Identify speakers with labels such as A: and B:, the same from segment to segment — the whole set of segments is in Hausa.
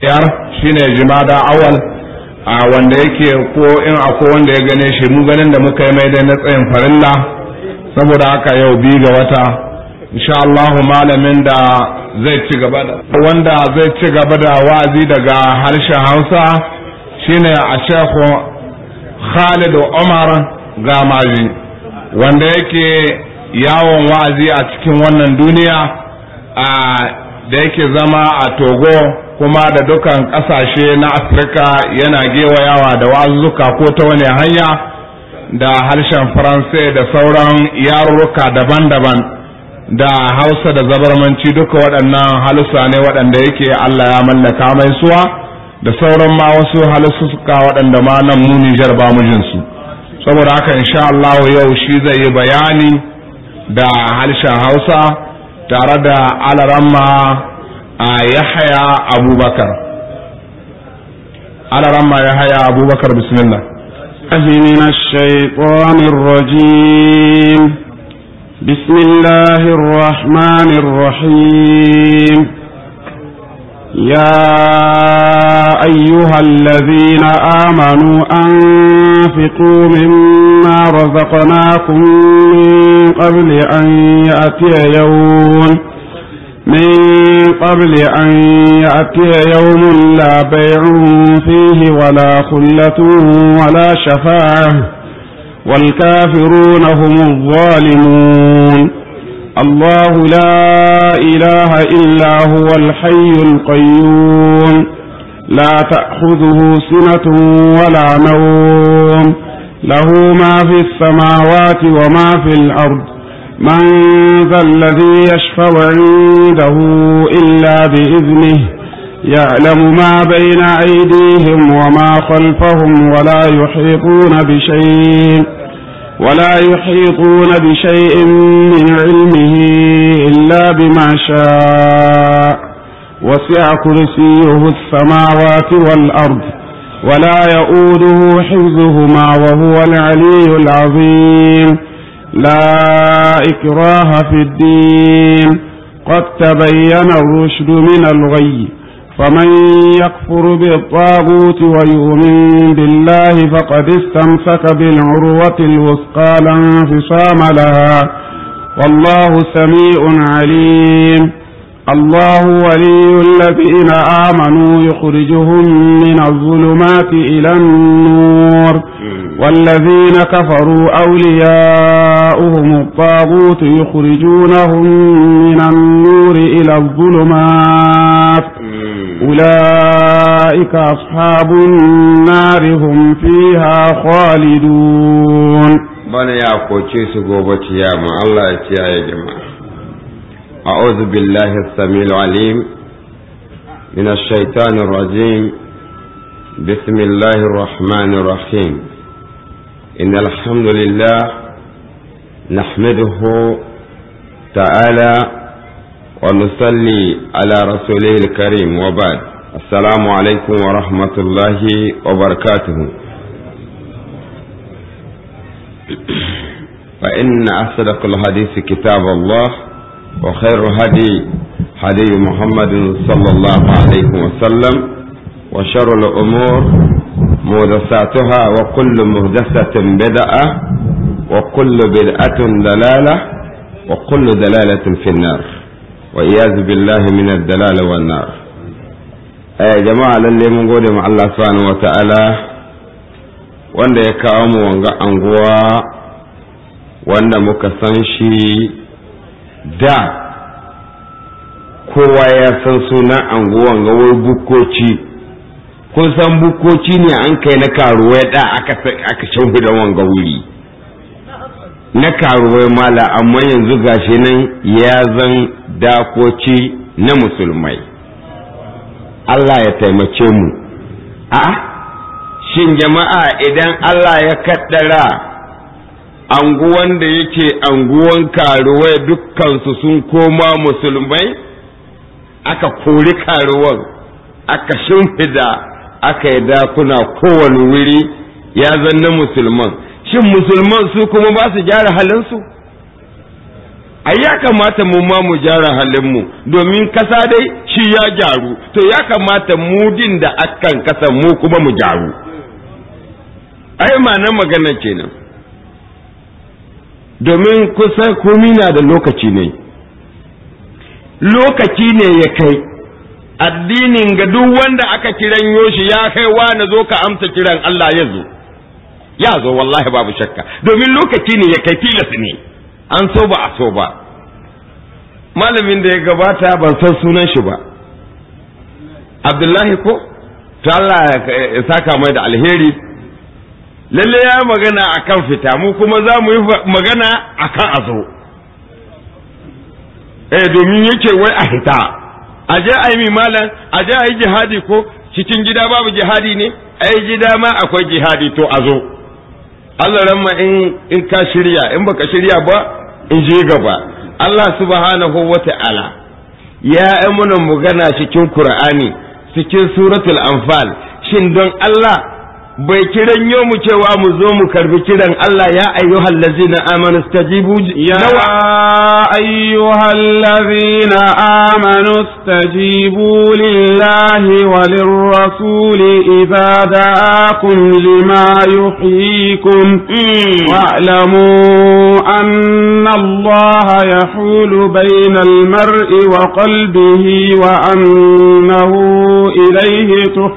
A: biyar shine jimada awal a wanda yake ko in akwai wanda ya gane shi mu ganin da muka yi mai dai na tsayin farilla saboda haka yau bi ga wata insha Allahu malamin da zai ci gaba da wanda zai ci gaba da wa'azi daga harshen Hausa shine a Sheikh Khalid Umar Gamaji wanda yake yawon wa'azi a cikin wannan duniya a da yake zama a Togo kuma da dukan kasashe na Afirka yana gewayawa da wa'azuka ko ta wani hanya da harshen Faransai da sauran yarurruka daban-daban da Hausa da zabarmanci duka waɗannan halusa ne waɗanda yake Allah ya mallaka mai suwa da sauran ma wasu halussuka waɗanda ma nan mu Nijar ba mu jinsu saboda haka insha Allah yau shi zai yi bayani da harshen Hausa tare da alaramma a Yahaya Abubakar alaramma Yahaya Abubakar bismillah
B: من الشيطان الرجيم بسم الله الرحمن الرحيم يا أيها الذين آمنوا أنفقوا مما رزقناكم من قبل أن يأتي يوم من قبل أن يأتي يوم لا بيع فيه ولا خلة ولا شفاعة والكافرون هم الظالمون الله لا إله إلا هو الحي القيوم لا تأخذه سنة ولا نوم له ما في السماوات وما في الأرض من ذا الذي يشفع عنده إلا بإذنه يعلم ما بين أيديهم وما خلفهم ولا يحيطون بشيء ولا يحيطون بشيء من علمه إلا بما شاء وسع كرسيه السماوات والأرض ولا يؤوده حفظهما وهو العلي العظيم لا إكراه في الدين قد تبين الرشد من الغي فمن يكفر بالطاغوت ويؤمن بالله فقد استمسك بالعروة الوثقى لا انفصام لها والله سميع عليم الله ولي الذين آمنوا يخرجهم من الظلمات إلى النور والذين كفروا أولياؤهم الطاغوت يخرجونهم من النور إلى الظلمات أولئك أصحاب النار هم فيها خالدون
C: bana ya koce su gobe ciyama Allah ya kiyaye jama'a a'udhu billahi as-samil alim min ash-shaytanir rajim bismillahir rahmanir rahim innal hamdalillah nahmaduhu ta'ala wa nusalli ala rasulihil karim wa ba'd assalamu alaikum wa rahmatullahi wa barakatuh فإن أصدق الحديث كتاب الله وخير هدي هدي محمد صلى الله عليه وسلم وشر الأمور مهدساتها وكل مهدسة بدعة وكل بدعة دلالة وكل دلالة في النار وإياذ بالله من الدلال والنار يا جماعة للي من قول مع الله سبحانه وتعالى wanda ya kawo mu wanga anguwa wanda muka san shi da kowa ya san sunan anguwan gawar bukoci kun san bukoci ne an kai na karuwai da aka aka da wanga wuri na karuwai mala amma yanzu gashi nan ya zan dakoci na musulmai Allah ya taimake mu a shin jama'a idan Allah ya kaddara anguwan da yake anguwan karuwai dukkansu sun koma musulmai aka kori karuwan aka shimfida aka yi dakuna kowane wuri ya zanna musulman shin musulman su kuma ba su gyara halinsu ai ya kamata mu ma mu gyara halinmu domin kasa dai shi ya gyaru to ya kamata mu din da akan kasa mu kuma mu gyaru ai ma'anar magana kenan domin kusan komi na da lokaci ne lokaci ne ya kai addinin ga duk wanda aka kiran yoshi ya kai wa na zo ka amsa kiran Allah ya zo ya zo wallahi babu shakka domin lokaci ne ya kai tilas ne an so ba a so ba malamin da ya gabata ban san sunan shi ba abdullahi ko to Allah ya saka mai da alheri lalle ya magana akan fita mu kuma za mu yi magana akan azo eh domin yake wai a hita a je a yi mi malam a je a yi jihadi ko cikin gida babu jihadi ne a yi gida ma akwai jihadi to a zo Allah ramma in in ka shirya in baka shirya ba in je gaba Allah subhanahu wa ta'ala ya yi mana magana cikin Qur'ani cikin suratul anfal shin don Allah bai kiran yo mu cewa mu zo mu karbi kiran Allah ya ayyuhal ladzina amanu stajibu
B: يا أيها الذين آمنوا استجيبوا لله وللرسول إذا دعاكم لما يحييكم واعلموا أن الله يحول بين المرء وقلبه وأنه إليه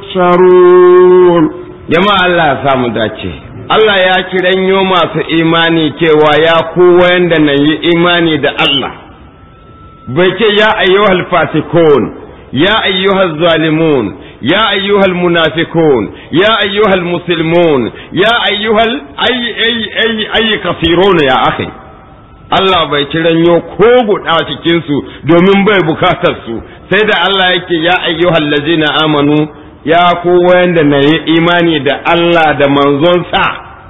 B: تحشرون
C: jama'a Allah ya samu dace Allah ya kiranyo masu imani cewa ya ku wanda na yi imani da Allah bai ce ya ayyuhal fasikun ya ayyuhal zalimun ya ayyuhal munafikun ya ayyuhal muslimun ya ayyuhal ay ay ay ay kafirun ya akhi Allah bai kiranyo ko guda cikin su domin bai bukatar su sai da Allah yake ya ayyuhal ladzina amanu ya ku wanda na yi imani da Allah da manzonsa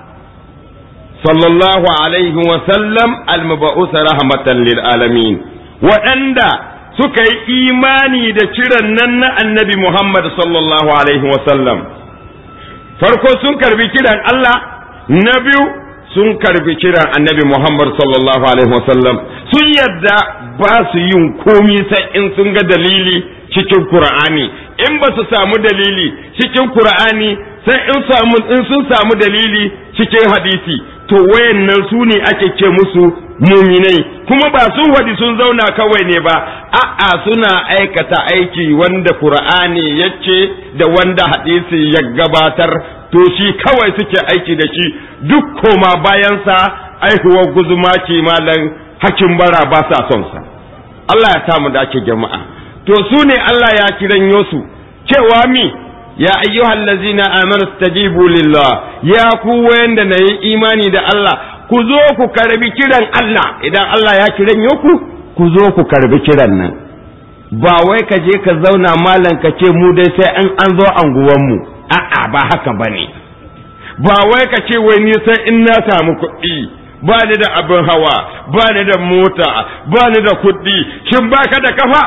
C: sallallahu alaihi wasallam almaba'usa rahmatan lil alamin waɗanda suka yi imani da kiran nan na annabi Muhammad sallallahu alaihi wasallam farko sun karbi kiran Allah na biyu sun karbi kiran annabi Muhammad sallallahu alaihi wasallam sun yadda ba su yin komi sai in sun ga dalili cikin Qur'ani in ba su samu dalili cikin Qur'ani sai in samu in sun samu dalili cikin hadisi to wayannan su ne ake ce musu muminai kuma ba sun wadi sun zauna kawai ne ba a'a suna aikata aiki wanda Qur'ani yace da wanda hadisi ya gabatar to shi kawai suke aiki da shi duk koma bayansa aihuwar guzuma malam hakin bara ba sa son sa Allah ya samu dace jama'a to su ne Allah ya kiran su cewa mi ya ayyuhal ladzina amanu stajibu lillah ya ku wanda na yi imani da Allah ku zo ku karbi kiran Allah idan Allah ya kiran ku ku zo ku karbi kiran nan ba wai ka je ka zauna malam ka ce mu dai sai an an zo anguwan mu a'a ba haka bane ba wai ka ce wai ni sai in na samu kuɗi ba ni da abin hawa ba ni da mota ba ni da kuɗi shin ba ka da kafa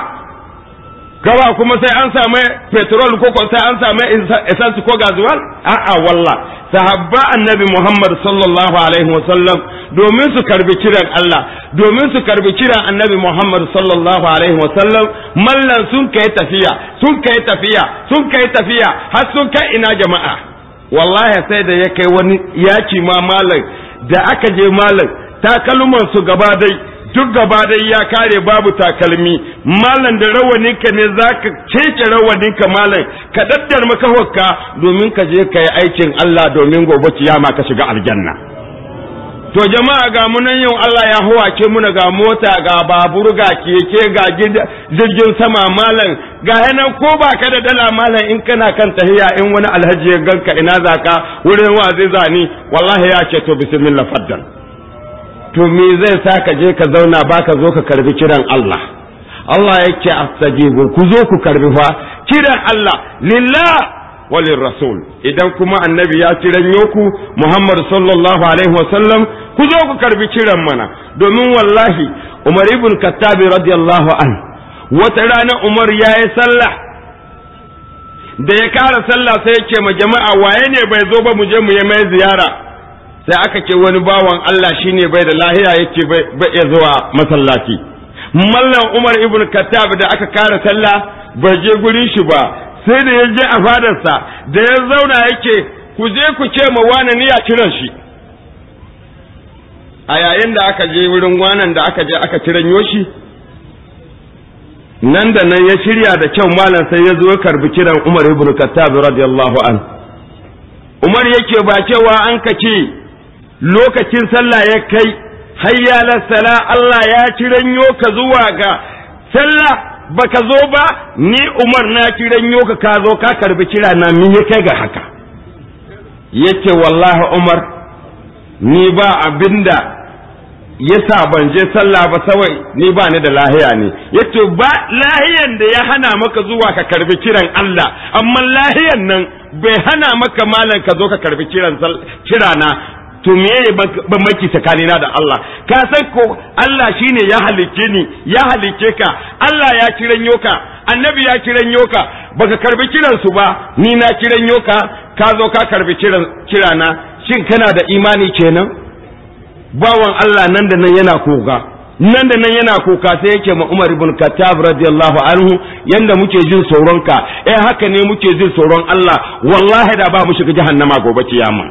C: gawa kuma sai an same petrol ko sai an same essence ko gazuwal a'a wallah sahabba annabi Muhammad sallallahu alaihi wasallam domin su karbi kiran Allah domin su karbi kiran annabi Muhammad sallallahu alaihi wasallam mallan sun kai tafiya sun kai tafiya sun kai tafiya har sun kai ina jama'a wallahi sai da ya kai wani yaki ma malam da aka je malam takalman su gaba dai duk gaba dai ya kare babu takalmi malam da rawaninka ne za ka cece rawaninka malam ka daddar maka hokka domin ka je ka yi aikin Allah domin gobe kiyama ka shiga aljanna to jama'a ga munan yau Allah ya hawace muna ga mota ga babur ga keke ga jirgin sama malam ga yanan ko ba ka da dala malam in kana kan tahiya in wani alhaji ya ganka ina zaka wurin wa zai zani wallahi ya ce to bismillah faddal to me zai sa ka je ka zauna ba ka zo ka karbi kiran Allah Allah yake astajibu ku zo ku karbi fa kiran Allah lillah walin rasul idan kuma annabi ya kiran yoku Muhammad sallallahu alaihi wasallam ku zo ku karbi kiran mana domin wallahi Umar ibn Khattab radiyallahu an wata rana Umar ya yi sallah da ya kara sallah sai ya ce ma jama'a waye ne bai zo ba mu je mu yi mai ziyara sai aka ce wani bawan Allah shine bai da lahiya yake bai iya zuwa masallaci mallam Umar ibn Khattab da aka kara sallah bai je gurin shi ba sai da ya je a fadarsa da ya zauna yake ku je ku ce ma wani ni ya kiran shi a yayin da aka je wurin wanan da aka je aka kiranyo shi nan da nan ya shirya da kyau malam sai ya zo ya karbi kiran Umar ibn Khattab radiyallahu an Umar yake ba cewa an kace lokacin sallah ya kai hayya sala Allah ya kiranyo ka zuwa ga sallah baka zo ba ni Umar na kiranyo ka ka zo ka karbi kira na min ya kai ga haka yake wallahi Umar ni ba abinda yasa ban je sallah ba sawai ni ba ni da lahiya ne yace ba lahiyan da ya hana maka zuwa ka karbi kiran Allah amma lahiyan nan bai hana maka malan ka zo ka karbi kiran kirana to me ban maki tsakanina da Allah ka san ko Allah shine ya halicce ni ya halicce ka Allah ya kiranyo ka annabi ya kiranyo ka baka karbi kiran su ba ni na kiranyo ka ka zo ka karbi kiran kirana shin kana da imani kenan bawan Allah nan da nan yana koga nan da nan yana kuka sai yake ma Umar ibn Khattab radiyallahu anhu yanda muke jin tsoron ka eh haka ne muke jin tsoron Allah wallahi da ba mu shiga jahannama gobe kiyama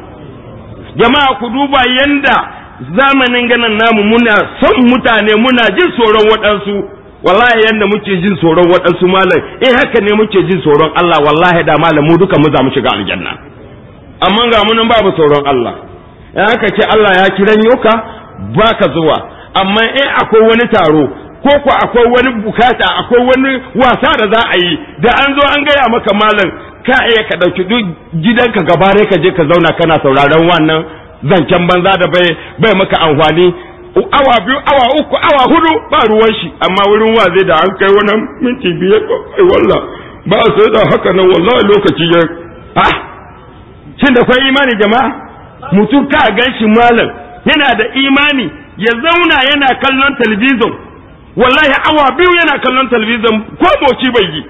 C: jama'a ku duba yanda zamanin ganin namu muna son mutane muna jin tsoron waɗansu wallahi yanda muke jin tsoron waɗansu malam eh haka ne muke jin tsoron Allah wallahi da malam mu duka mu za mu shiga aljanna amma ga mu nan babu tsoron Allah in aka ce Allah ya kiranyo ka baka zuwa amma in akwai wani taro ko ko akwai wani bukata akwai wani wasa da za a yi da an zo an gaya maka malam ka iya ka ɗauki duk gidanka gaba ka je ka zauna kana sauraron wannan zancen banza da bai bai maka amfani awa biyu awa uku awa hudu ba ruwan shi amma wurin wa zai da an kai wani minti biyar kai walla ba sai da haka nan wallahi lokaci ya ah shin da kwai imani jama'a mutum ka gan shi malam yana da imani ya zauna yana kallon talabijin wallahi awa biyu yana kallon talabijin ko moci bai yi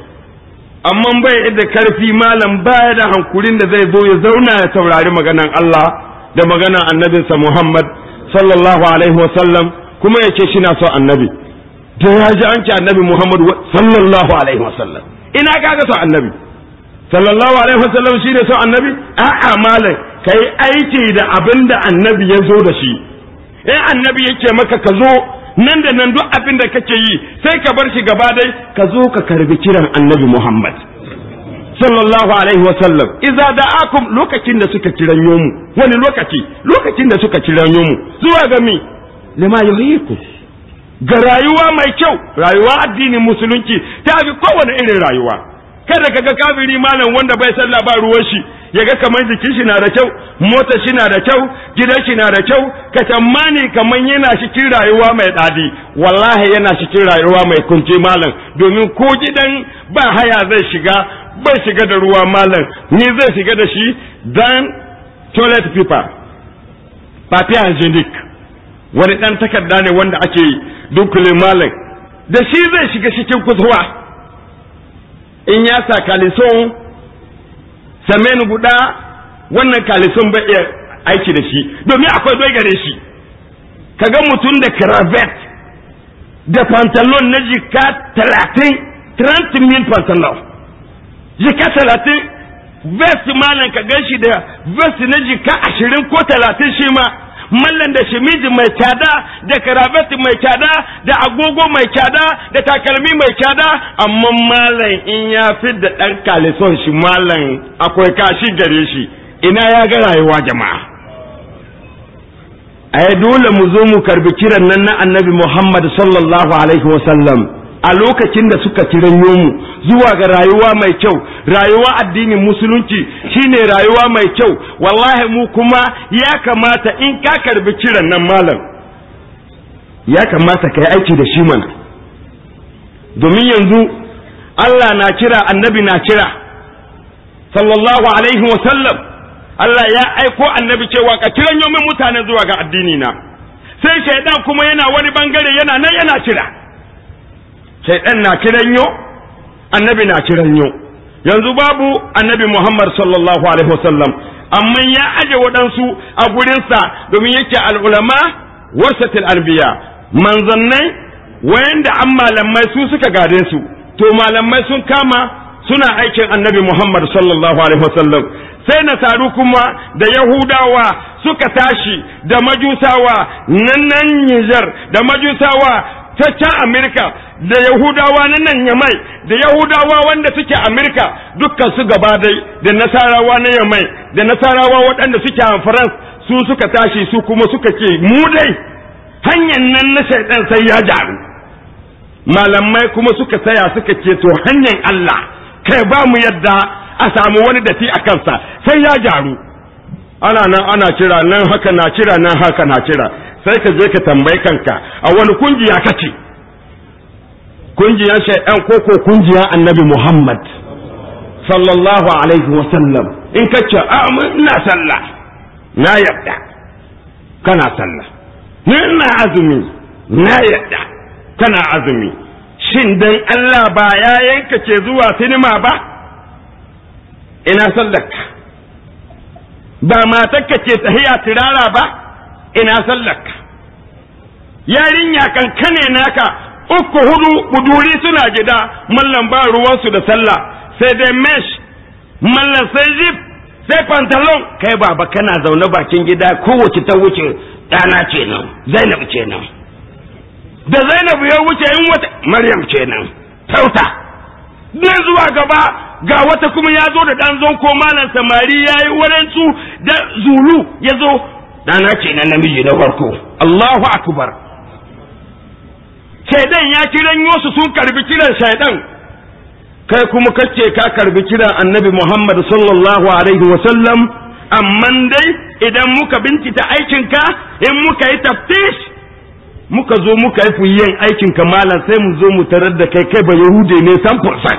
C: amma bai da karfi malam baya da hankulin da zai zo ya zauna ya saurari maganan Allah da maganan annabinsa Muhammad sallallahu alaihi wasallam kuma ya ce shi na so annabi da ya ji an ce annabi Muhammad sallallahu alaihi wasallam ina kaga so annabi sallallahu alaihi wasallam shi ne so annabi a'a malam kai aiki da abin da annabi ya zo da shi in annabi yake maka ka zo nan da nan duk abin da kake yi sai ka bar shi gaba dai ka zo ka karbi kiran annabi Muhammad sallallahu alaihi wa sallam idza da'akum lokacin da suka kiranyo mu wani lokaci lokacin da suka kiranyo mu zuwa ga mi lima yuhiku ga rayuwa mai kyau rayuwa addinin musulunci ta fi kowane irin rayuwa kada ka ga kafiri malam wanda bai sallah ba ruwan shi ya ga kamar jikin shi na da kyau mota shi na da kyau gidan shi na da kyau ka tammani kamar yana cikin rayuwa mai dadi wallahi yana cikin rayuwa mai kunce malam domin ko gidan ba haya zai shiga bai shiga da ruwa malam ni zai shiga da shi dan toilet paper papier hygienic wani dan takarda ne wanda ake dunkule malam da shi zai shiga cikin kusurwa in ya sa kalison samen guda wannan kalison bai iya aiki da shi domin akwai doi gare shi kaga mutum da cravat da pantalon na jika talatin 30 mil pantalon jika talatin vest malam ka gan shi da vest na jika ashirin ko talatin shi ma mallan da shimiji mai cada da karabati mai cada da agogo mai cada da takalmi mai cada amma mallan in ya fi da ɗan kalison shi mallan akwai kashi gare shi ina ya ga rayuwa jama'a ai dole mu zo mu karbi kiran nan na annabi Muhammad sallallahu alaihi wasallam a lokacin da suka kiranyo mu zuwa ga rayuwa mai kyau rayuwa addinin musulunci shine rayuwa mai kyau wallahi mu kuma ya kamata in ka karbi kiran nan malam ya kamata ka yi aiki da shi mana domin yanzu Allah na kira annabi na kira sallallahu alaihi wasallam Allah ya aiko annabi cewa ka kiran yomin mutane zuwa ga addini na sai shaidan kuma yana wani bangare yana nan yana kira shaidan na kiran yo annabi na kiran yo
D: yanzu babu annabi Muhammad sallallahu alaihi wasallam amma ya aje waɗansu a gurinsa domin yake al'ulama wasatil anbiya manzannai wayanda an malamai su suka gade su to malamai sun kama suna aikin annabi Muhammad sallallahu alaihi wasallam sai nasaru kuma da yahudawa suka tashi da majusawa nan nan Nijar da majusawa ta can Amerika da yahudawa na nan yamai da yahudawa wanda suke Amerika dukkan su gaba dai da nasarawa na yamai da nasarawa waɗanda suke a France su suka tashi su kuma suka ce mu dai hanyar nan na shaidan sai ya jaru malamai kuma suka saya suka ce to hanyar Allah kai ba mu yadda a samu wani dati a kansa sai ya jaru ana nan ana kira nan haka na kira nan haka na kira sai ka je ka tambayi kanka a wani kungiya kace kungiyar shaidan ko ko kungiyar annabi Muhammad sallallahu alaihi wa sallam in kace a ina sallah na yadda kana sallah ni ina azumi na yadda kana azumi shin dan Allah ba ya yanka ke zuwa sinima ba ina sallarka ba matarka ke tahiya tirara ba ina sallarka yarinya kankane naka uku hudu buduri suna gida mallan ba ruwansu da sallah sai dai mesh mallan sai zip sai pantalon kai baba kana zaune bakin gida kowace ta wuce ɗana ce nan zainab ce nan da zainab ya wuce in wata maryam ce nan tauta ne zuwa gaba ga wata kuma ya zo da ɗan zonko malam samari ya yi waransu da zulu ya zo ɗana ce na namiji na farko Allahu akbar shaidan ya kiran yosu sun karbi kiran shaidan kai kuma kace ka karbi kiran annabi Muhammad sallallahu alaihi wa sallam amma dai idan muka bincita aikinka in muka yi taftish muka zo muka yi fuyen aikinka malam sai mu zo mu tarar da kai kai ba yahude ne san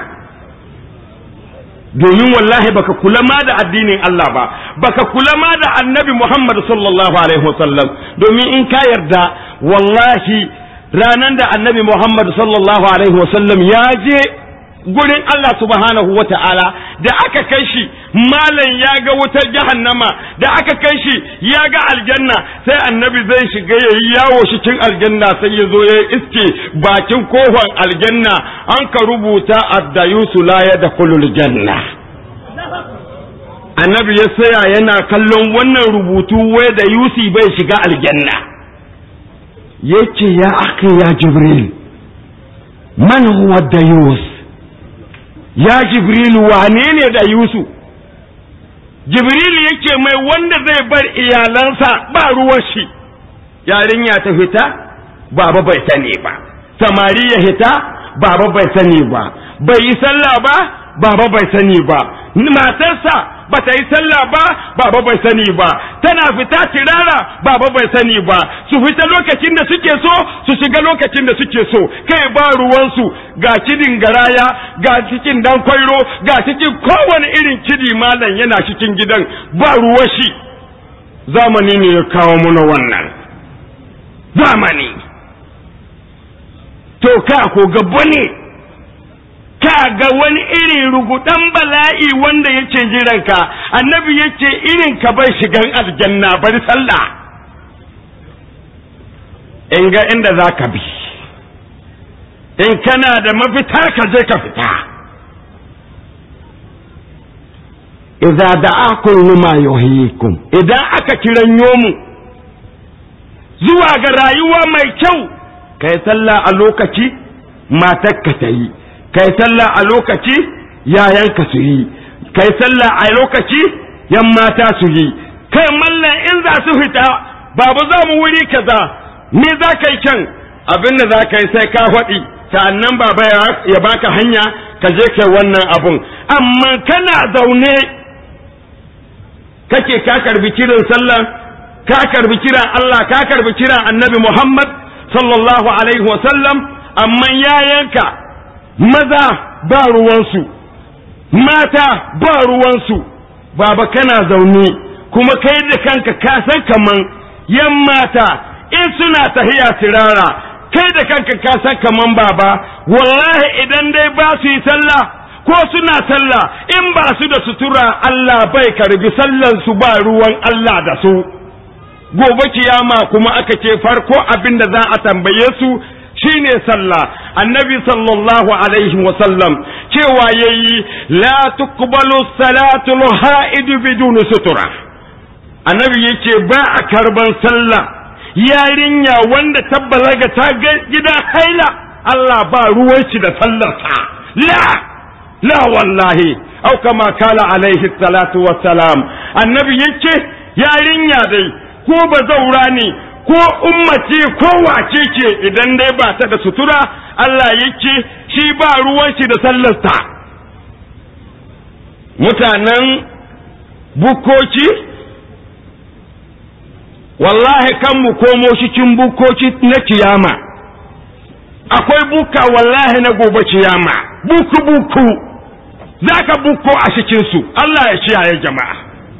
D: domin wallahi baka kula ma da addinin Allah ba baka kula ma da annabi Muhammad sallallahu alaihi wasallam domin in ka yarda wallahi ranan da annabi Muhammad sallallahu alaihi wasallam ya je gurin Allah subhanahu wa ta'ala da aka kai shi malam ya ga wutar jahannama da aka kai shi ya ga aljanna sai annabi zai shiga ya yi yawo cikin aljanna sai ya zo ya iske bakin kofar aljanna an ka rubuta addayusu la ya da janna annabi ya saya yana kallon wannan rubutu wai da yusi bai shiga aljanna yake ya aka ya jibril man huwa dayus ya jibrilu wane ne da yusu jibrilu yake mai wanda zai bar iyalansa ba ruwan shi yarinya ta fita baba bai sani ba samari ya fita baba bai sani ba bai yi sallah ba baba bai sani ba matarsa ba ta yi sallah ba baba bai sani ba tana fita tirara baba bai sani ba su fita lokacin da suke so su shiga lokacin da suke so kai ba ruwansu ga kidin garaya ga cikin dan kwairo ga cikin kowane irin kidi malam yana cikin gidan ba ruwa shi zamani ne ya kawo muna wannan zamani to ka ko gaba ne ka ga wani irin rugudan bala'i wanda yake jiranka annabi yake irin ka bai shigan aljanna bari sallah in ga inda za ka bi in kana da mafita ka je ka fita idza da'akum lima yuhyikum idan aka kiran yomu zuwa ga rayuwa mai kyau kai sallah a lokaci matarka ta yi kai sallah a lokaci yayanka su yi kai sallah a lokaci yan mata su yi kai mallan in za su fita babu za mu wuri kaza me za ka yi can abin da za ka yi sai ka faɗi sa'annan baba ya baka hanya ka je kai wannan abun amma kana zaune kake ka karbi kiran sallah ka karbi kiran Allah ka karbi kiran annabi Muhammad sallallahu alaihi wa sallam amma yayanka maza ba ruwansu mata ba ruwansu baba kana zaune kuma kai da kanka ka san kaman yan mata in suna tahiya tirara kai da kanka ka san kaman baba wallahi idan dai ba su yi sallah ko suna sallah in ba su da sutura Allah bai karbi sallan su ba ruwan Allah da su gobe kiyama kuma aka ce farko abin da za a tambaye su shine sallah annabi sallallahu alaihi wasallam cewa yayi la tuqbalu salatu al-ha'id bidun sutura annabi yace ba a karban sallah yarinya wanda ta balaga ta ga gidan haila Allah ba ruwan shi da sallarta la la wallahi au kama kala alaihi salatu wassalam annabi yace yarinya dai ko ba zaura ne ko ummace ko wace ce idan dai ba ta da sutura Allah yake shi ba ruwan shi da sallarta mutanen bukoki wallahi kan mu komo cikin bukoki na kiyama akwai buka wallahi na gobe kiyama buku buku za ka buko a cikinsu Allah ya ciyaye jama'a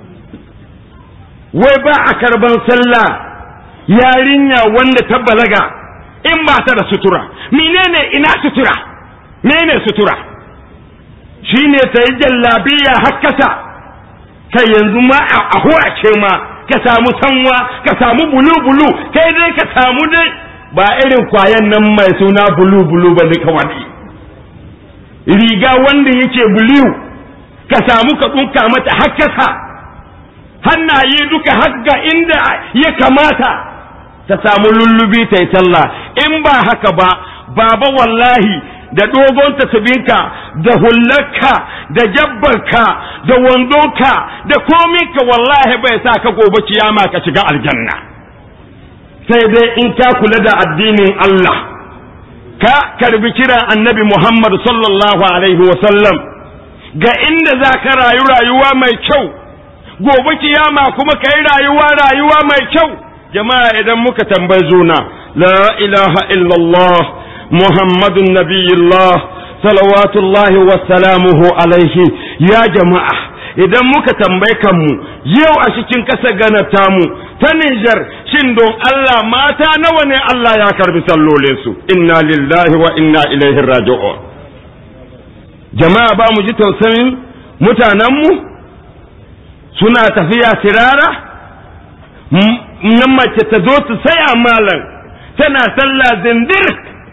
D: wai ba a karban sallah yarinya wanda ta balaga in ba ta da sutura menene ina sutura menene sutura shine ta yi jallabiya hakkasa kai yanzu ma a ce ma ka samu sanwa ka samu bulu bulu kai dai ka samu dai ba irin kwayan nan mai suna bulu bulu ba ne kawai riga wanda yake bulu ka samu ka ɗunka mata hakkasa hannaye duka hagga inda ya kamata ta samu lullubi ta yi sallah in ba haka ba baba wallahi da dogon tasbinka da hullarka da jabbarka da wandonka da kominka wallahi bai sa ka gobe kiyama ka shiga aljanna sai dai in ka kula da addinin Allah ka karbi kiran annabi Muhammad sallallahu alaihi wasallam ga inda za ka rayu rayuwa mai kyau gobe kiyama kuma ka yi rayuwa rayuwa mai kyau jama'a idan muka tambayi juna la ilaha illallah muhammadun nabiyullah salawatullahi wasalamuhu alaihi ya jama'a idan muka tambayi kanmu yau a cikin ƙasar gana tamu ta Nijar shin don Allah mata nawa ne Allah ya karbi sallolinsu inna lillahi wa inna ilaihi raji'un jama'a ba mu ji tausayin mutanenmu suna tafiya tirara nan mace ta zo ta saya malam tana sallah zindir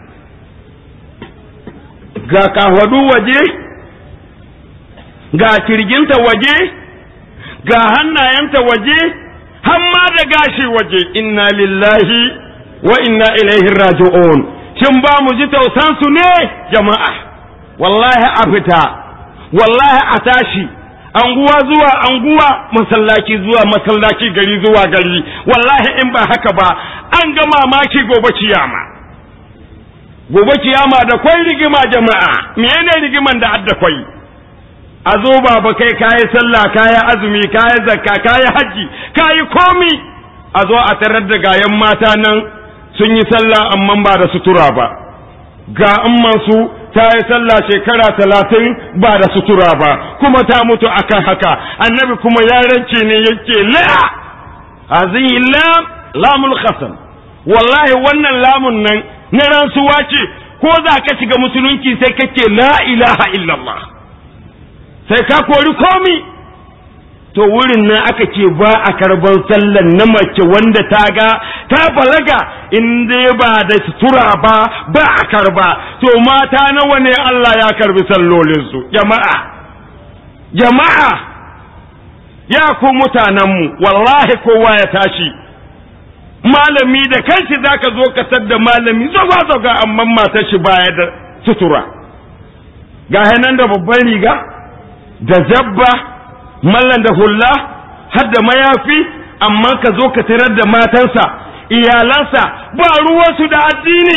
D: ga kahwadu waje ga kirginta waje ga hannayenta waje hamma da gashi waje inna lillahi wa inna ilaihi raji'un shin ba mu ji tausansu ne jama'a wallahi a fita wallahi a tashi anguwa zuwa anguwa masallaci zuwa masallaci gari zuwa gari wallahi in ba haka ba an ga mamaki gobe kiyama gobe kiyama da kwai rigima jama'a menene rigiman da adda kwai a zo baba kai kayi sallah kayi azumi kayi zakka kayi haji kayi komi a zo a tarar da gayan mata nan sun yi sallah amma ba da sutura ba ga amman su ta yi sallah shekara talatin ba da sutura ba kuma ta mutu akan haka annabi kuma ya rance ne yake la hazihi lam lamul khasam wallahi wannan lamun nan na rantsuwa ce ko za ka shiga musulunci sai kake la ilaha illallah sai ka kori komi to wurin nan aka ce ba a karban sallan na mace wanda ta ga ta balaga in dai ba da sutura ba ba a karba to mata nawa ne Allah ya karbi sallolinsu jama'a jama'a ya ku mutanenmu wallahi kowa ya tashi malami da kanshi zaka zo ka tadda malami zaga zaga amma matar shi baya da sutura ga nan da babban riga da zabba mallan da hulla har da mayafi amma ka zo ka tarar da matansa iyalansa ba ruwansu da addini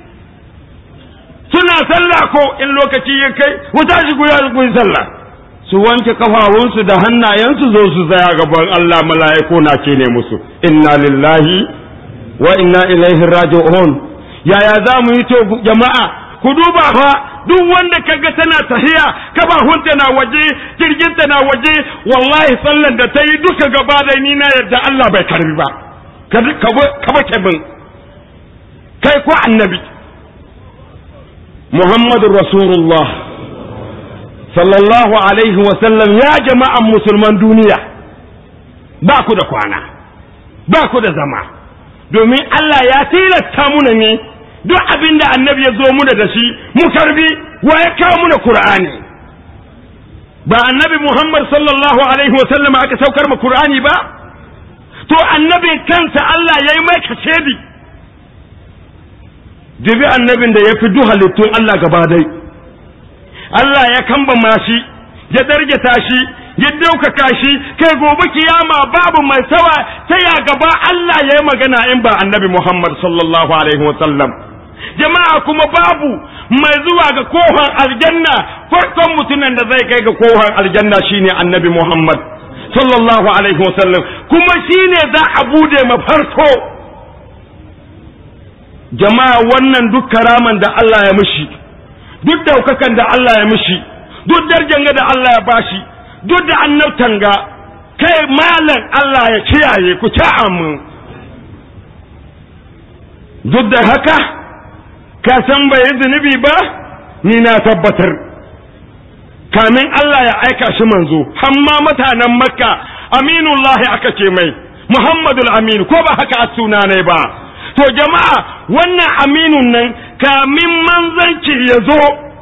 D: suna sallah ko in lokaci ya kai wuta shi guya ku yi sallah su wanke kafafunsu da hannayensu zo su tsaya gaban Allah mala'iku na ce ne musu inna lillahi wa inna ilaihi raji'un yaya za mu yi to jama'a ku duba fa duk wanda kaga tana tahiya kabahunta na waje jirginta na waje wallahi sallan da ta yi duka gaba da ni na yadda Allah bai karbi ba ka ba bin kai ko annabi Muhammadu Rasulullah sallallahu alaihi wasallam ya jama'an musulman duniya ba ku da kwana ba ku da zama domin Allah ya tilasta muna ne duk abin da annabi ya zo muna da shi mu karbi wa ya kawo muna Qur'ani ba annabi Muhammad sallallahu alaihi wasallam aka saukar mu Qur'ani ba to annabi kansa Allah ya yi mai kashedi jibi annabin da ya fi duk halittun Allah gaba dai Allah ya kambama shi ya darjata shi ya daukaka shi kai gobe kiyama babu mai sawa ta ya gaba Allah ya yi magana in ba annabi Muhammad sallallahu alaihi wasallam jama'a kuma babu mai zuwa ga kohon aljanna farkon mutumin da zai kai ga kohon aljanna shine annabi Muhammad sallallahu alaihi wasallam kuma shine za a bude mafarko jama'a wannan duk karaman da Allah ya mishi duk daukakan da Allah ya mishi duk darjanga da Allah ya bashi duk da annabtan ga kai malam Allah ya kiyaye ku ci amin duk da haka ka san bai yi zunubi ba ni na tabbatar kamin Allah ya aika shi manzo hamma mutanen makka aminullahi aka ce mai muhammadul amin ko ba haka a suna ne ba to jama'a wannan aminun nan kamin manzanci ya zo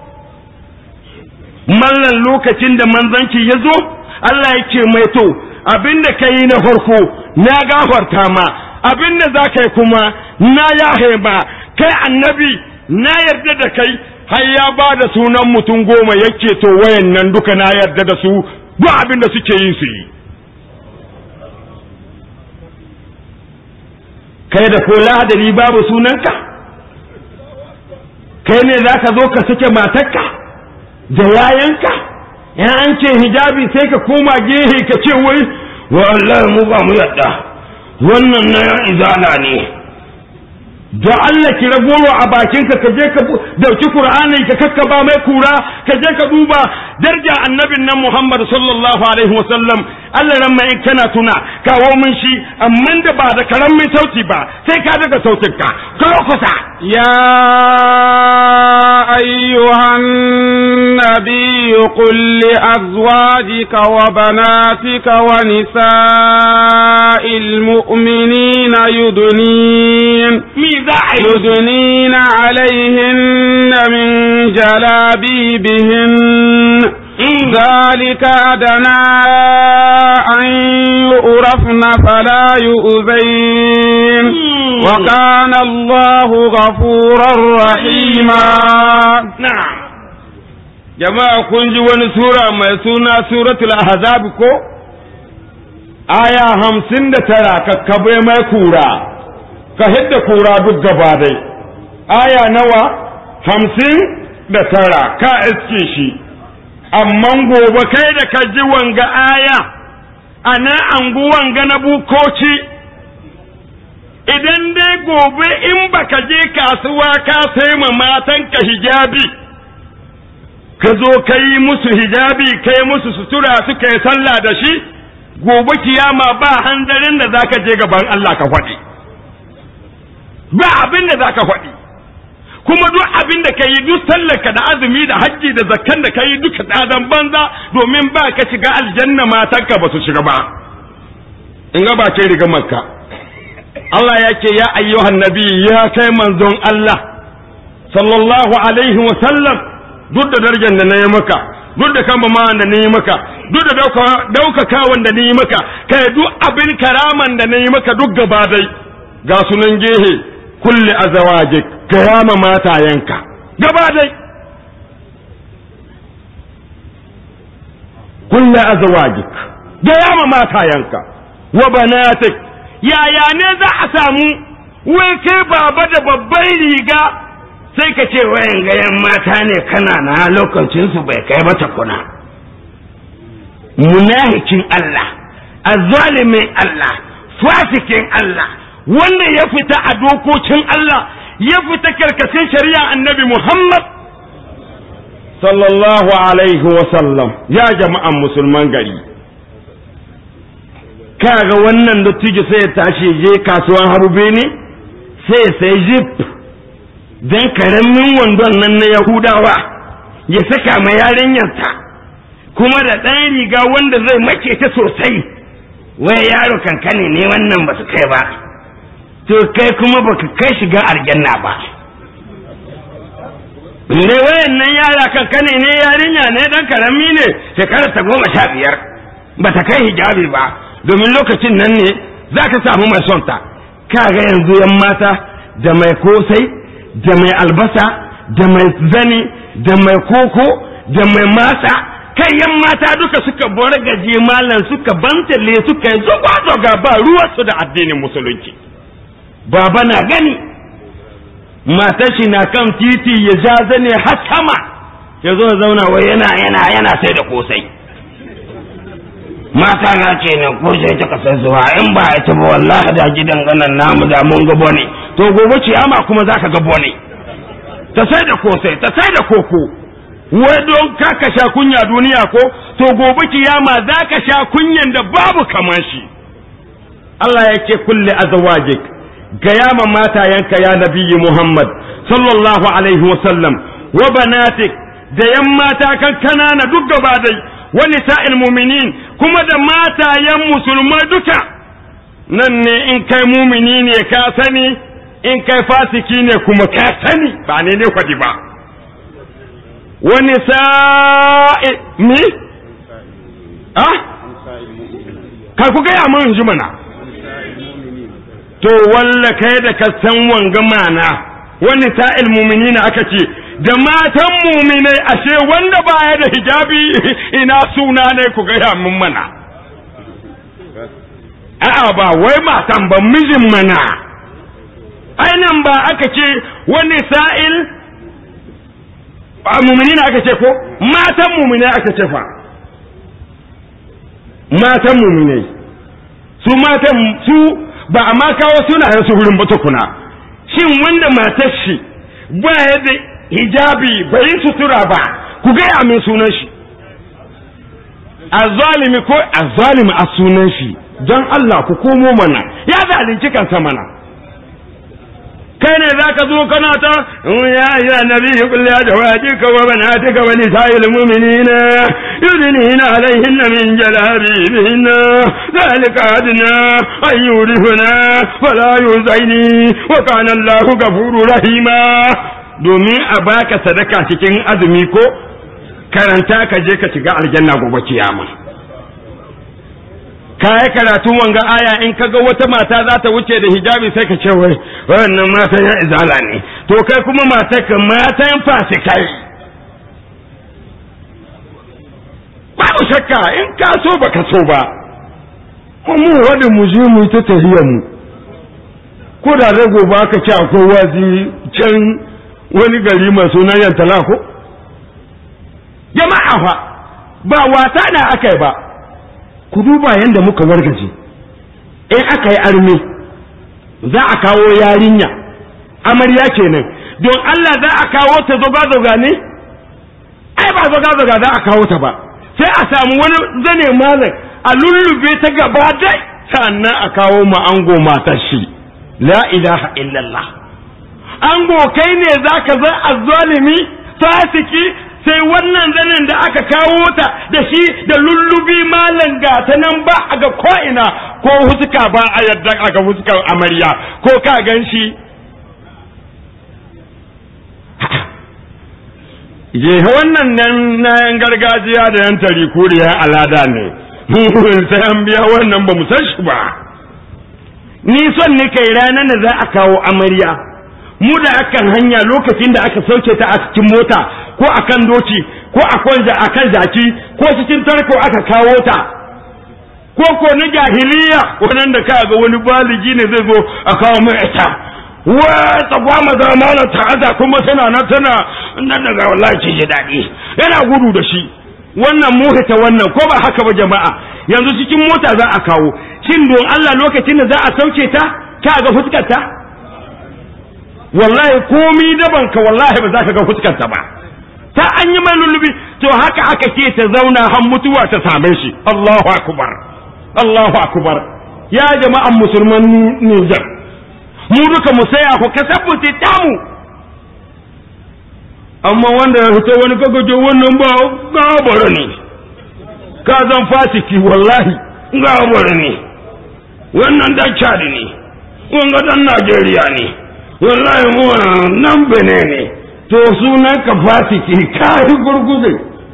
D: mallan lokacin da manzanci ya zo Allah ya ce mai to abinda ka yi na farko na gafarta ma abinda za ka yi kuma na yahe ma kai annabi na yarda da kai har ya ba da sunan mutum goma yake to wayan nan duka na yarda da su duk abin da suke yin su yi kai da ko lahadari babu sunanka kai ne za ka zo ka sake matarka da yayanka ya an ce hijabi sai ka koma gehe ka ce wai wallahi mu ba mu yadda wannan na yan izala ne da Allah ki ragoro a bakinka ka je ka dauki Qur'ani ka kakkaba mai kura ka je ka duba darja annabin nan Muhammad sallallahu alaihi wasallam Allah ran mai kana tuna kawo min shi amma da ba da karamin sauti ba sai ka daga sautin ka kawo kusa
B: يا أيها النبي قل لأزواجك وبناتك ونساء المؤمنين يدنين يدنين عليهن من جلابيبهن ذلك أدنى أن يؤرفن فلا يؤذين وكان الله غفورا رحيما
D: na'am jama'a kun ji wani sura mai suna suratul ahzab ko aya hamsin da tara kakkabe mai kura ka hidda kura duk gaba dai aya nawa hamsin da tara ka iske shi amma gobe kai da ka ji wanga aya a nan anguwan ga na bukoci idan dai gobe in baka je kasuwa ka sai ma matanka hijabi ka zo ka yi musu hijabi ka yi musu sutura suka yi sallah da shi gobe kiyama ba hanzarin da zaka je gaban Allah ka faɗi ba abin da zaka faɗi kuma duk abin da ka yi duk sallarka da azumi da hajji da zakkan da ka yi duka ɗadan banza domin ba ka shiga aljanna matanka ba su shiga ba in ga ba ce riga makka Allah ya ce ya ayyuhan nabi ya kai manzon Allah sallallahu alaihi wa sallam duk da darajar da na yi maka duk da kama ma da na yi maka duk da daukakawan da na yi maka kai duk abin karaman da na yi maka duk gaba dai ga sunan gehe kulli azawajik karama matayenka gaba dai kulli azawajik gayama matayenka wa banatik yaya ne za a samu wai kai baba da babban riga sai ka ce wayan gayan mata ne kana na lokacinsu bai kai mata kuna munahikin Allah azzalimin Allah fasikin Allah wanda ya fita a dokokin Allah ya fita karkashin shari'a annabi Muhammad sallallahu alaihi wasallam ya jama'an musulman gari kaga wannan dattijo sai ya tashi je kasuwan harube ne sai ya sai jip dan karamin wandon nan na yahudawa ya saka ma yarinyarsa kuma da ɗan riga wanda zai make ta sosai wai yaro kankane ne wannan ba su kai ba to kai kuma baka kai shiga aljanna ba ne wayannan yara kankane ne yarinya ne dan karami ne shekarar ta goma sha biyar ba ta kai hijabi ba domin lokacin nan ne za ka samu mai son ta kaga yanzu yan mata da mai kosai da mai albasa da mai zani da mai koko da mai masa kai yan mata duka suka bar gaje malam suka bantale suka yi zoga ba ruwansu da addinin musulunci baba na gani matar shi na kan titi ya ja zane har sama ya zo zauna wai yana yana yana sai da kosai mata na ce ne kosai ta kasar zuwa in ba ita ba wallahi da gidan ganan namu da mun gabo ne to gobe ciyama kuma zaka gabo ne ta sai da kosai ta sai da koko wai don ka ka sha kunya duniya ko to gobe kiyama za ka sha kunyan da babu kamar shi Allah ya ce kulle azwajik gaya ma matayenka ya nabiyyi Muhammad sallallahu alaihi wasallam wa banatik da yan mata kan kanana duk gaba dai wa nisa'il mu'minin kuma da matayen musulmai duka nan ne in kai mumini ne ka sani in kai fasiki ne kuma ka sani ba ne ne kwadi ba wa nisa'i mi ah kai ku gaya mun ji mana to walla kai da ka san wanga mana wani sa'il muminina aka ce da matan muminai ashe wanda baya da hijabi ina suna ne ku gaya min mana a'a ba wai matan ba mijin mana ainihin ba aka ce wani sa'il muminina aka ce ko matan muminai aka ce fa matan muminai su matan su ba a ma kawo sunayen su wurin ba tukuna shin wanda matar shi ba ya da hijabi bai sutura ba ku gaya min sunan shi azzalimi ko azzalimi a sunan shi don Allah ku komo mana ya zalunci kansa mana kai ne za ka zo kana ta ya ya nabi kulli ya jawaji ka wa banatika wa nisa'il mu'minina yudnina alaihinna min jalabibihinna zalika adna an yurifuna fala yuzaini wa kana Allahu ghafurur rahima domin a baka sadaka cikin azumi ko karanta ka je ka shiga aljanna gobe kiyama ka yi karatun wanga aya in kaga wata mata za ta wuce da hijabi sai ka ce wai wannan mata ya izala ne to kai kuma mata ka matan fasikai babu shakka in ka so ba ka so ba mu wadda mu je mu ta tahiyar mu ko da rago ba ka ce akwai wazi can wani gari mai sunan yantala ko jama'a fa ba wasa na aka yi ba ku duba yadda muka wargaje in aka yi arme za a kawo yarinya amarya kenan don Allah za a kawo ta zoga-zoga ne ai ba zoga-zoga za a kawo ta ba sai a samu wani zane malam a lullube ta gaba dai sannan a kawo ma ango matar shi la ilaha illallah ango kai ne za ka zan azzalimi fasiki sai wannan zanen da aka kawo ta da shi da lullubi malam ga ta nan ba a ga ko'ina ko huska ba a yadda a ga huskar amarya ko ka gan shi je wannan nan na yan gargajiya da yan tari kuriya alada ne sai an biya wannan ba mu san shi ba ni son ni kai ranar da za a kawo amarya mu da akan hanya lokacin da aka sauke ta a cikin mota ko akan doki ko akan jaki ko cikin tarko aka kawo ta ko ko na jahiliya wannan da ka ga wani baligi ne zai zo a kawo mai ita wa tsagwama zamana ta'aza kuma tana na tana nan daga wallahi ce ji daɗi yana gudu da shi wannan muhita wannan ko ba haka ba jama'a yanzu cikin mota za a kawo shin don Allah lokacin da za a sauke ta ka ga fuskar ta wallahi komi daban ka wallahi ba za ka ga fuskarta ba ta an yi mai lullubi to haka aka ke ta zauna har mutuwa ta same shi Allahu akbar Allahu akbar ya jama'an musulman Niger mu duka mu saya ku kasabbuti tamu amma wanda ya fito wani kagajo wannan ba gabara ne ka zan fasiki wallahi ga abuwa ne wannan dan cadi ne wanga dan najeriya ne wallahi mu nan bene ne to sunan ka fasiki ka yi gurguze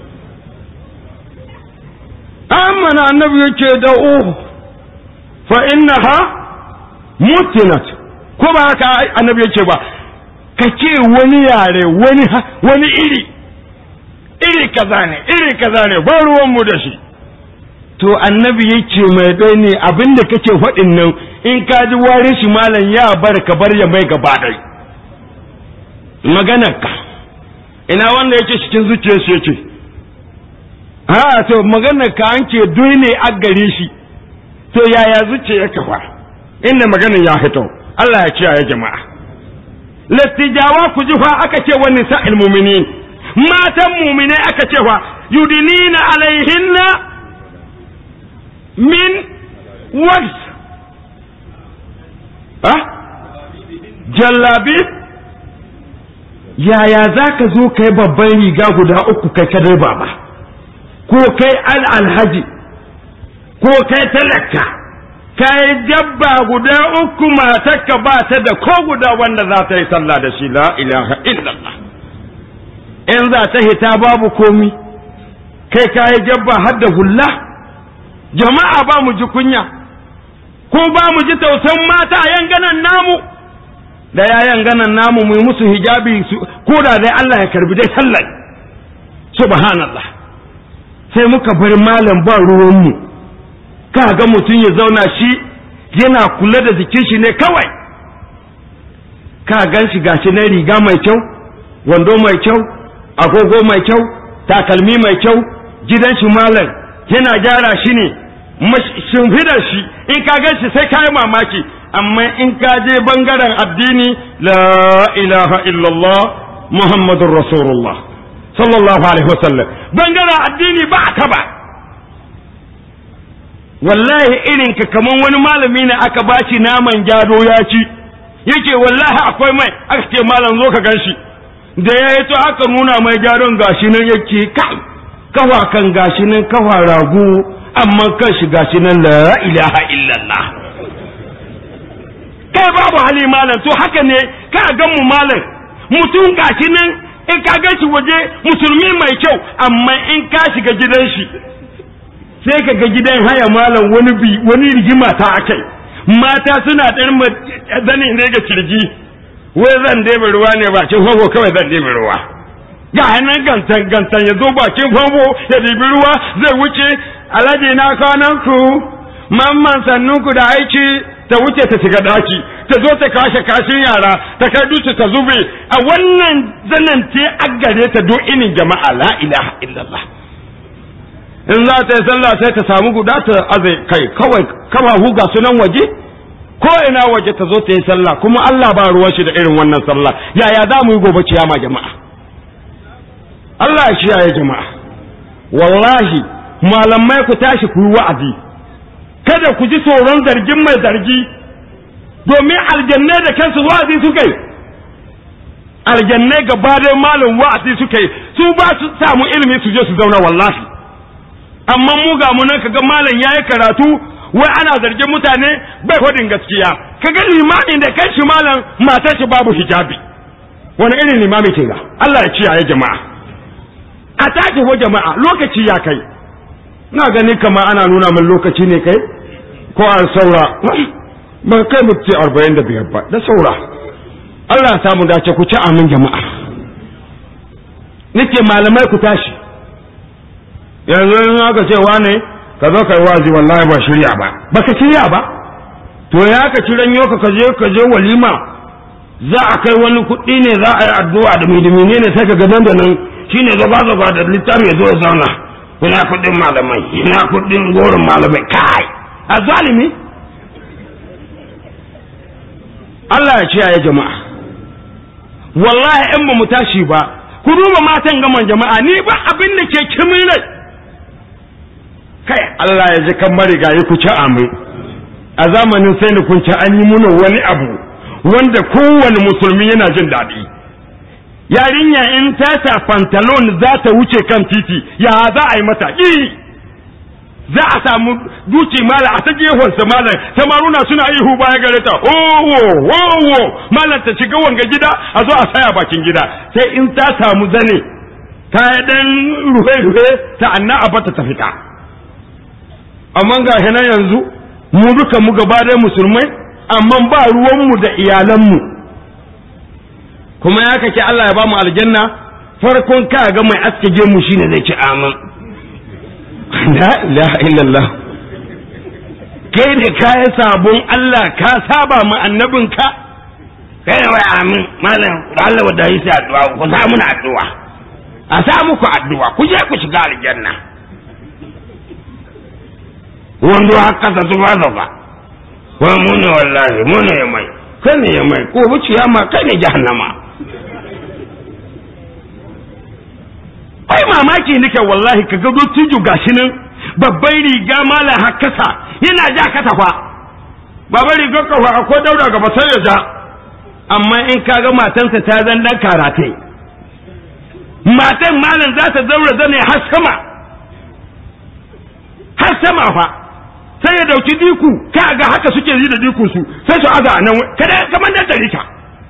D: amma na annabi yake da uhu fa innaha mutinat ko ba haka annabi yake ba ka ce wani yare wani wani iri iri kaza ne iri kaza ne ba ruwanmu da shi to annabi yake mai dai ne abinda kake faɗin nan in ka ji warin shi malam ya bar ka bar ya mai gaba dai maganar ka ina wanda yake cikin zuciyar shi yake ha to maganar ka an ke doi ne a gare shi to yaya zuciya ka fa inda maganar ya fito Allah ya kiyaye jama'a lattijawa ku ji fa aka ce wani sa'il mu'minin matan mu'mine aka ce fa yudinina alaihinna min wax ha jallabi yaya za ka zo kai babban riga guda uku kai kadai baba ko kai al alhaji ko kai talaka kai dabba guda uku matarka ba ta da ko guda wanda za ta yi sallah da shi la ilaha illallah in za ta hita babu komi kai kayi jabba har da hulla jama'a ba mu ji kunya ko ba mu ji tausan mata a yanganan namu da ya yanganan namu mu yi musu hijabi ko da dai Allah ya karbi dai sallah subhanallah sai muka bar malam ba ruwanmu ka ga mutum ya zauna shi yana kula da jikin shi ne kawai ka gan shi gashi na riga mai kyau wando mai kyau agogo mai kyau takalmi mai kyau gidan shi malam yana gyara shi ne shimfidar shi in ka gan shi sai ka yi mamaki amma in ka je bangaren addini la ilaha illallah muhammadun rasulullah sallallahu alaihi wasallam bangaren addini ba ka ba wallahi irin ka kaman wani malami ne aka bashi naman gyado ya ci yake wallahi akwai mai aka ce malam zo ka gan shi da ya yi to aka nuna mai gyaron gashi nan yake kai kawa kan gashi nan kawa ragu amma kan shi gashi nan la ilaha illallah kai babu hali malam to haka ne ka gan mu malam mutum gashi nan in ka gan shi waje musulmi mai kyau amma in ka shiga gidan shi sai ka ga gidan haya malam wani bi wani rigima ta akai mata suna ɗan zanin rage kirji wai zan ɗebe ruwa ne bakin famfo kawai zan ɗebe ruwa ga hannun gantan gantan ya zo bakin famfo ya ɗebi ruwa zai wuce alhaji na kwanan ku mamman sannun ku da aiki ta wuce ta shiga daki ta zo ta kashe kashin yara ta kai dutse ta zube a wannan zanen te aggare ta do inin jama'a la ilaha illallah in za ta yi sallah sai ta samu guda ta azai kai kawai kama huga sunan waje ko ina waje ta zo ta yi sallah kuma Allah ba ruwan shi da irin wannan sallah yaya za mu yi gobe ciyama jama'a Allah ya kiyaye jama'a wallahi malamai ku tashi ku yi wa'azi kada ku ji tsoron zargin mai zargi domin aljannai da kansu wa'azi suka yi aljannai gaba da malam wa'azi suka yi su ba su samu ilimi su je su zauna wallahi amma mu ga mu nan kaga malam yayi karatu wai ana zargin mutane bai hodin gaskiya kaga limamin da kai shi malam matar shi babu hijabi wani irin limami ke ga Allah ya ciyaye jama'a a tashi wa jama'a lokaci ya kai na gani kama ana nuna min lokaci ne kai ko an saura ba kai mutu arba'in da biyar ba da saura Allah ya samu dace ku ci amin jama'a nake malamai ku tashi yanzu in aka ce wane ka zo kai wazi wallahi ba shirya ba baka shirya ba to ya ka ci ranyo ka je ka je walima za a kai wani kuɗi ne za a yi addu'a da midimine ne sai ka ga nan da nan shine zaba zaba da littafi ya zo ya zauna ina kuɗin malamai ina kuɗin gorin malamai kai a zalimi Allah ya ciyaye jama'a wallahi in ba mu tashi ba ku duba matan gaman jama'a ni ba abin da ke kimin rai kai Allah ya ji kan marigayi ku ci amin a zamanin sai ni kun ci an yi muna wani abu wanda kowane musulmi yana jin daɗi yarinya in ta sa pantalon za ta wuce kan titi ya za a yi mata ƙi za a samu duci malam a ta gefensa malam samaruna suna ihu baya gare ta owo owo malam ta shiga wanga gida a zo a saya bakin gida sai in ta samu zane ta dan ruhe-ruhe ta anna a bata ta fita amma ga nan yanzu mu duka mu gaba da musulmai amma ba ruwanmu da iyalanmu kuma ya kake Allah ya ba mu aljanna farkon ka ga mai aske gemu shine zai ci amin la ilaha illallah kai da kayan sabon Allah ka saba mu annabinka kai ne wai amin malam da Allah wadda yi sai addu'a ku sa muna addu'a a sa muku addu'a ku je ku shiga aljanna wando haka sa zuba zuba wai mu ne wallahi mu ne ya mai kai ne ya mai ko buciya ma kai ne jahannama ai mamaki nake wallahi ka gado tuju gashi nan babban riga malam hakasa yana ja kasa fa babban riga ka fa ko daura gaba sai ya ja amma in ka ga matansa ta zan dan karate matan malam za ta daura zane har sama har sama fa sai ya dauki diku ka ga haka suke yi da diku su sai su aza nan kada kamar da tarika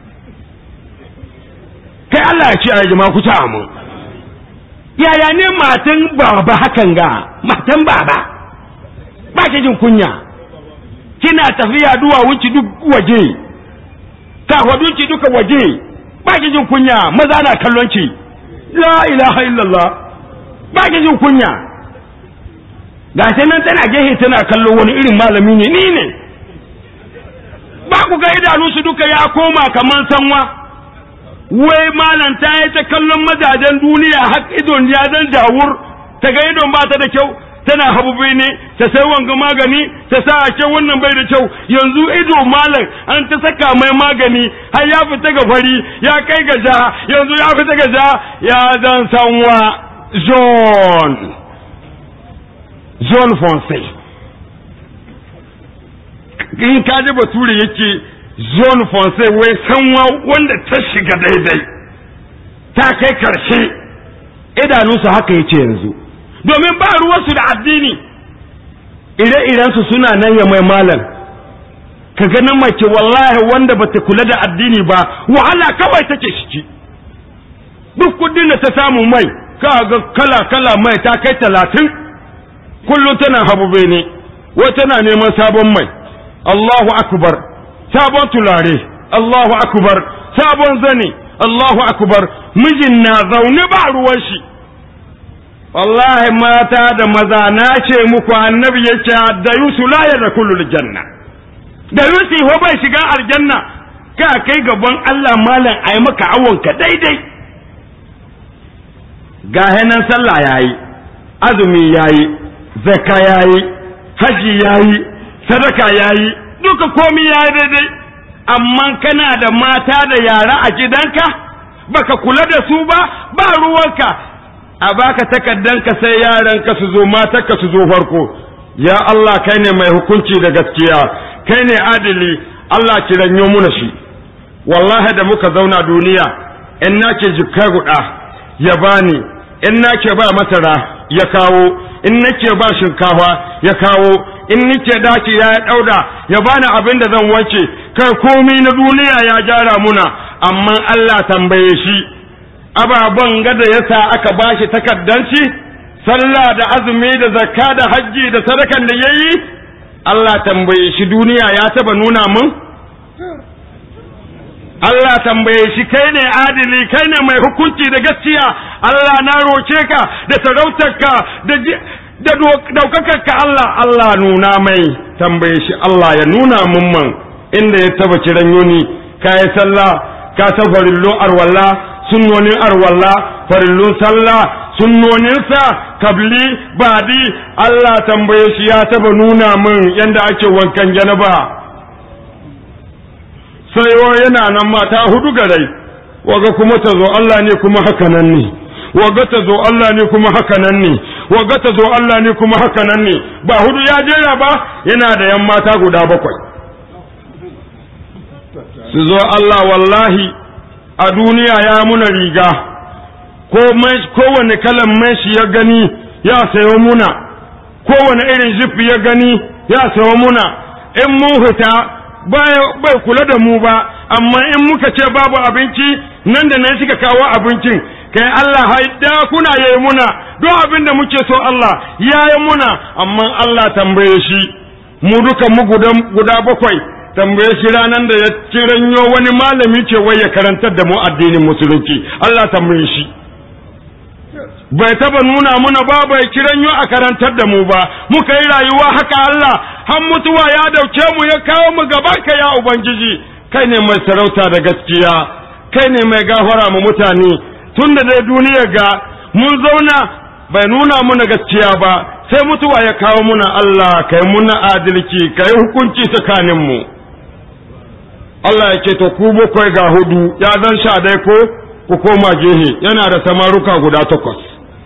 D: kai Allah ya ce a jama'a ku ta mu yaya ne matan baba hakan ga matan baba ba ki jin kunya kina tafiya duwa wuce duk waje kafadunki duka waje ba ki jin kunya maza na kallon ki la ilaha illallah ba ki jin kunya ga nan tana gehe tana kallon wani irin malami ne ni ne ba ku ga idanu su duka ya koma kaman sanwa wai malam ta yi ta kallon mazajen duniya har idon ya zan jawur ta ga idon ba ta da kyau tana habube ne ta sai wanga magani ta sa a kyau wannan bai da kyau yanzu ido malam an ta saka mai magani har ya fita ga fari ya kai ga ja yanzu ya fita ga ja ya zan sanwa john john fonse in ka ji bature yake zone fonse wai sanwa wanda ta shiga daidai ta kai karshe idanunsu haka yace yanzu domin ba ruwansu da addini ire-irensu suna nan ya mai malam ka ganin mace wallahi wanda bata kula da addini ba wahala kawai take shiki duk kudin da ta samu mai ka ga kala-kala mai ta kai talatin kullum tana habube ne wai tana neman sabon mai Allahu akbar sabon tulare Allahu akbar sabon zane Allahu akbar mijin na zaune ba ruwan shi wallahi mata da maza na ce muku annabi ya ce da yusu la ya kullu janna da yusu ho bai shiga aljanna ka kai gaban Allah malam ayi maka awon ka daidai ga nan sallah yayi azumi yayi zakka yayi haji yayi sadaka yayi duka komi yayi daidai amma kana da mata da yara a gidanka baka kula da su ba ba ruwanka a baka takaddanka sai yaranka su zo matarka su zo farko ya Allah kai ne mai hukunci da gaskiya kai ne adili Allah ki ranyo muna shi wallahi da muka zauna duniya in nake jikka guda ya bani in nake ba masara ya kawo in nake ba shinkafa ya kawo in nake daki ya dauda ya bani abin da zan wance kai komai na duniya ya gyara muna amma Allah tambaye shi ababen gada yasa aka bashi takaddanci sallah da azumi da zakka da hajji da sadakan da yayi Allah tambaye shi duniya ya taba nuna mun Allah tambaye shi kai ne adili kai ne mai hukunci da gaskiya Allah na roke ka da sarautarka da da daukakarka Allah Allah nuna mai tambaye shi Allah ya nuna mun man inda ya taba kiran yuni ka yi sallah ka ta farillon arwalla sunnonin arwalla farillun sallah sunnoninsa kabli badi Allah tambaye shi ya taba nuna min yanda ake wankan janaba sai yana nan mata hudu garai waga kuma ta zo Allah ne kuma haka nan ne waga ta zo Allah ne kuma haka nan ne waga ta zo Allah ne kuma haka nan ne ba hudu ya jera ba yana da yan mata guda bakwai su zo Allah wallahi a duniya ya muna riga ko kowane kalan mai shi ya gani ya sayo muna kowane irin jifi ya gani ya sayo muna in mun fita bai kula da mu ba amma in muka ce babu abinci nan da nan suka kawo abincin kai Allah haida kuna yayi muna don abin da muke so Allah yayi muna amma Allah tambaye shi mu duka mu guda bakwai tambaye shi ranar da ya kiranyo wani malami ce wai ya karantar da mu addinin musulunci Allah tambaye shi bai taba nuna muna ba bai kiranyo a karantar da mu ba muka yi rayuwa haka Allah har mutuwa ya dauke mu ya kawo mu gaban ka ya ubangiji kai ne mai sarauta da gaskiya kai ne mai gafara mu mutane tun da dai duniya ga mun zauna bai nuna muna gaskiya ba sai mutuwa ya kawo muna Allah kai muna adalci kai hukunci tsakanin mu Allah ya ce to ku bakwai ga hudu ya zan sha dai ko ku koma gehe yana da samaruka guda takwas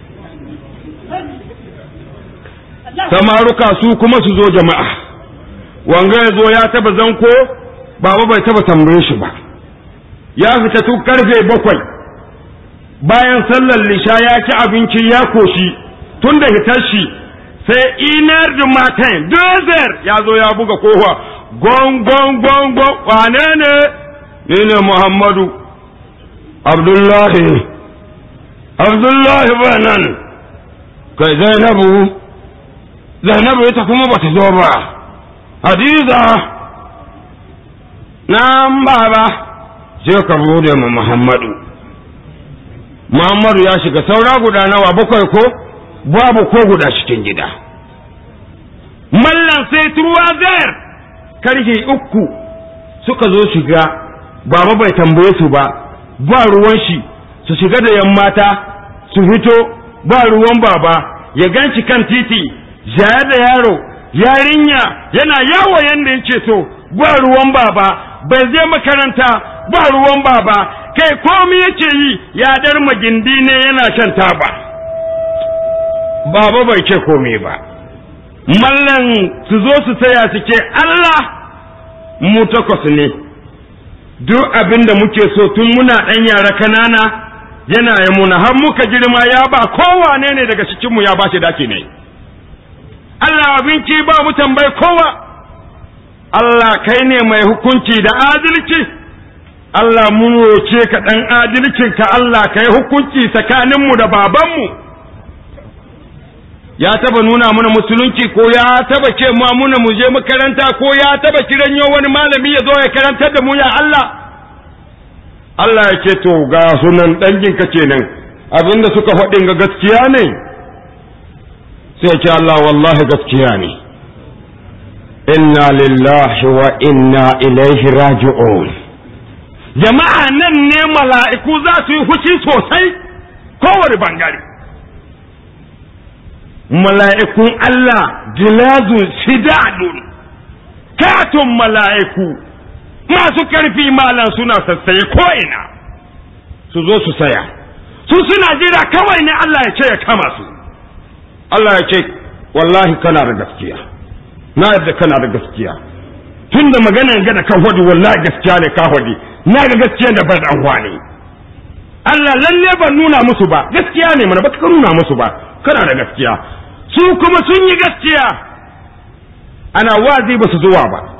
D: samaruka su kuma su zo jama'a wanga ya zo ya taba zanko baba bai taba tambaye shi ba ya fita tun karfe bakwai bayan sallar lisha ya ci abinci ya koshi tun da hitar shi sai inar da matan dozer ya zo ya buga kofa gon gon gon gon wane ne ni ne muhammadu abdullahi abdullahi ba nan kai zainabu zainabu ita kuma bata zo ba hadiza na baba je ka bude mu muhammadu muhammadu ya shiga saura guda nawa bakwai ko babu ko guda cikin gida mallan sai turuwa zayar karfe uku suka zo shiga baba bai tambaye su ba ba ruwan shi su shiga da yan mata su fito ba ruwan baba ya ganci kan titi jaya da yaro yarinya yana yawo yanda yake so ba ruwan baba bai je makaranta ba ruwan baba kai komi yake yi ya dar magindi ne yana shan taba baba bai ce komi ba mallan su zo su saya su ce Allah mu takwas ne duk abin da muke so tun muna ɗan yara kanana yana ya muna har muka girma ya ba kowane ne daga cikinmu ya ba shi daki ne Allah abinci ba mu tambayi kowa Allah kai ne mai hukunci da adalci Allah mun roce ka ɗan adalcinka Allah ka yi hukunci tsakaninmu da babanmu ya taba nuna mana musulunci ko ya taba ce ma muna mu je makaranta ko ya taba kiranyo wani malami ya zo ya karantar da mu ya Allah Allah ya ce to ga sunan danginka kenan abinda suka faɗin ga gaskiya ne sai ce Allah wallahi gaskiya ne inna lillahi wa inna ilaihi raji'un jama'a nan ne mala'iku za su yi huci sosai kowane bangare mala'ikun Allah jilazun shidadun katon mala'iku masu karfi malan suna sassaye ko'ina su zo su saya su suna jira kawai ne Allah ya ce ya kama su Allah ya ce wallahi kana da gaskiya na yadda kana da gaskiya tun da maganan gada kan hodi wallahi gaskiya ne ka hodi na ga gaskiya da ban dan wani Allah lalle ban nuna musu ba gaskiya ne mana baka nuna musu ba kana da gaskiya su kuma sun yi gaskiya ana wazi ba su zuwa ba